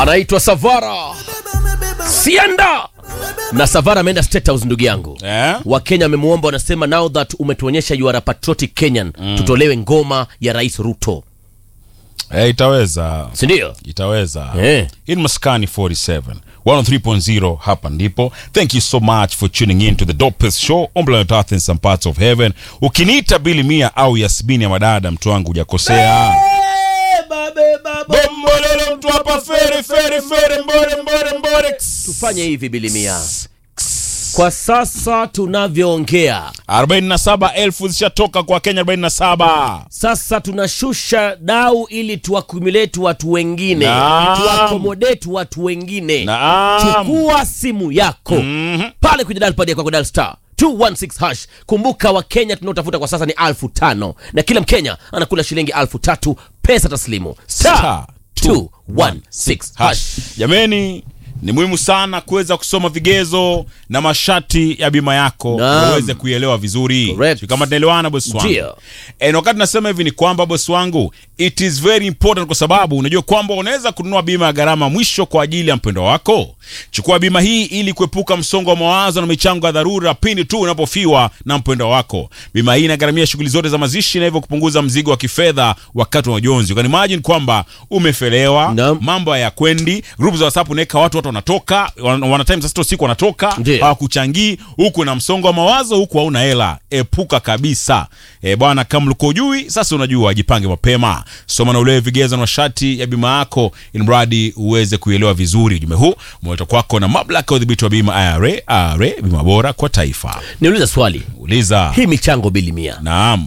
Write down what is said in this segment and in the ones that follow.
anaitwa Savara Sienda na Savara ameenda State House, ndugu yangu Eh? Wakenya wamemwomba, wanasema now that umetuonyesha you are a patriotic Kenyan, tutolewe ngoma ya Rais Ruto, Eh, itaweza si ndio? itaweza Eh. in maskani 47 103.0 hapa ndipo thank you so much for tuning in to the dopest show on planet earth in some parts of heaven ukiniita bili mia au yasmini ya madada mtu wangu hujakosea bombolele mtu hapa fere fere fere mbore mbore mbore Tufanye hivi bilimia, kwa sasa tunavyoongea 47,000 zishatoka kwa Kenya 47 sasa tunashusha dau ili tuakumulate watu wengine, Naam. tuakomodate watu wengine. Naam. Chukua simu yako pale kwenye dial pad yako kwa dial star 216 hash. Kumbuka Wakenya tunaotafuta kwa sasa ni alfu tano na kila Mkenya anakula shilingi alfu tatu pesa taslimu star Star 216 hash. Jameni, ni muhimu sana kuweza kusoma vigezo na masharti ya bima yako Naam. uweze kuielewa vizuri. Correct. Sio kama tunaelewana bosi wangu. Ndio. And wakati nasema hivi ni kwamba bosi wangu, it is very important kwa sababu unajua kwamba unaweza kununua bima ya gharama mwisho kwa ajili ya mpendo wako. Chukua bima hii ili kuepuka msongo wa mawazo na michango ya dharura pindi tu unapofiwa na mpendo wako. Bima hii inagharamia shughuli zote za mazishi na hivyo kupunguza mzigo wa kifedha wakati wa majonzi. Ukani imagine kwamba umefelewa, Naam. mambo hayakwendi, group za WhatsApp unaweka watu watu wanatoka, wana wana time sasa usiku wanatoka, Ndio. hawakuchangii, huku na msongo wa mawazo, huku hauna hela. Epuka kabisa. E bwana, kama ulikuwa ujui, sasa unajua, jipange mapema. Soma na ulewe vigezo na masharti ya bima yako ili mradi uweze kuielewa vizuri. Ujumbe huu umeletwa kwako na mamlaka ya udhibiti wa bima IRA. IRA, bima bora kwa taifa. Niuliza swali, Uliza. hii michango bili mia Naam.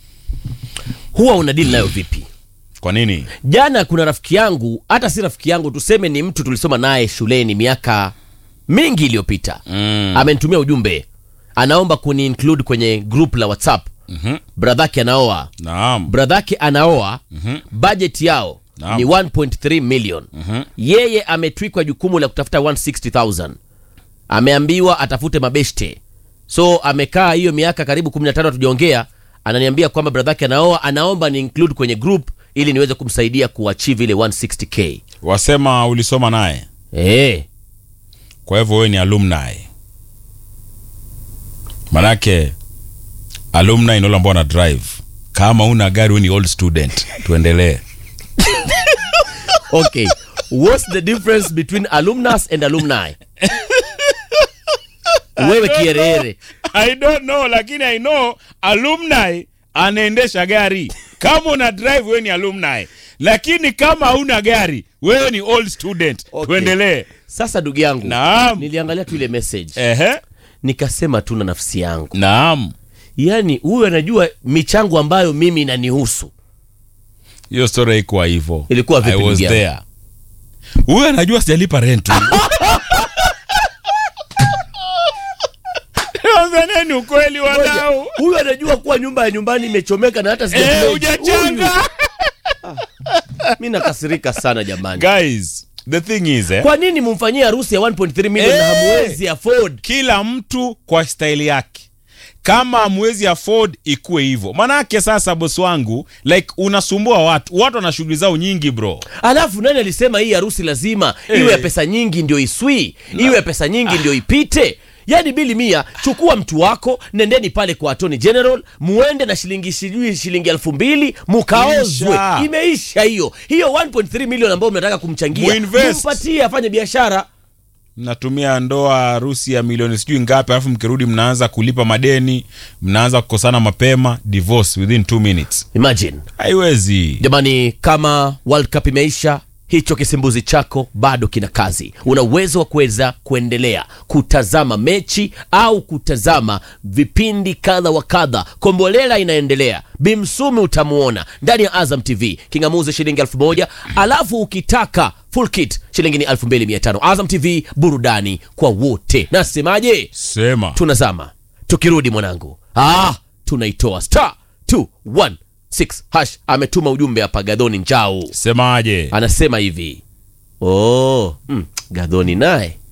huwa una deal nayo vipi? Kwa nini? Jana kuna rafiki yangu, hata si rafiki yangu, tuseme ni mtu tulisoma naye shuleni miaka mingi iliyopita Mm. amenitumia ujumbe, anaomba kuni include kwenye group la WhatsApp. Mhm. Bradhake anaoa, Naam. bradhake anaoa, budget yao Naam. ni 1.3 million. Yeye ametwikwa jukumu la kutafuta 160,000 ameambiwa atafute mabeshte, so amekaa hiyo miaka karibu 15 hatujaongea, ananiambia kwamba bradhake anaoa, anaomba ni include kwenye group ili niweze kumsaidia kuachieve ile 160k. Wasema ulisoma naye. Eh, Kwa hivyo wewe ni alumni. Manake alumni ni wale ambao wana drive. Kama una gari wewe ni old student. Tuendelee. okay. What's the difference between alumnus and alumni? Wewe kierere. I don't know lakini I know alumni anaendesha gari. Kama una drive wewe ni alumni. Lakini kama hauna gari wewe ni old student. Okay. Tuendelee. Sasa ndugu yangu, Naam. niliangalia tu ile message Ehe. nikasema tu na nafsi yangu, Naam. yaani huyu anajua michango ambayo mimi inanihusu. Hiyo story haikuwa hivyo. Ilikuwa vipi, I was ndugu yangu? there. Huyu anajua sijalipa rent. Tanzania ni ukweli wadau. Huyu anajua kuwa nyumba ya nyumbani imechomeka na hata Eh, sija hujachanga. Mimi nakasirika sana jamani. Guys, the thing is eh, Kwa nini mumfanyie harusi ya 1.3 million na Eh. hamwezi afford? kila mtu kwa staili yake. Kama hamwezi afford ikuwe hivyo. Manake sasa bosi wangu like unasumbua watu. Watu wana shughuli zao nyingi bro. Alafu nani alisema hii harusi lazima Eh. iwe ya pesa nyingi ndio iswi, iwe ya pesa nyingi ndio ipite? Yaani bili mia, chukua mtu wako, nendeni pale kwa Attorney General, muende na shilingi sijui shilingi elfu mbili mukaozwe. Isha. Imeisha hiyo hiyo 1.3 million ambayo mnataka kumchangia, Muinvest. mpatie afanye biashara. Mnatumia ndoa harusi ya milioni sijui ngapi, alafu mkirudi mnaanza kulipa madeni, mnaanza kukosana mapema, divorce within two minutes. Imagine Haiwezi. jamani, kama World Cup imeisha, hicho kisimbuzi chako bado kina kazi. Una uwezo wa kuweza kuendelea kutazama mechi au kutazama vipindi kadha wa kadha. Kombolela inaendelea, Bimsumi utamuona ndani ya Azam TV, kingamuzi shilingi elfu moja alafu ukitaka full kit shilingi ni elfu mbili mia tano Azam TV, burudani kwa wote. Nasemaje? Sema. tunazama tukirudi mwanangu ah, tunaitoa star 216 hash ametuma ujumbe hapa gadhoni njau Semaje? anasema hivi oh, mm, gadhoni naye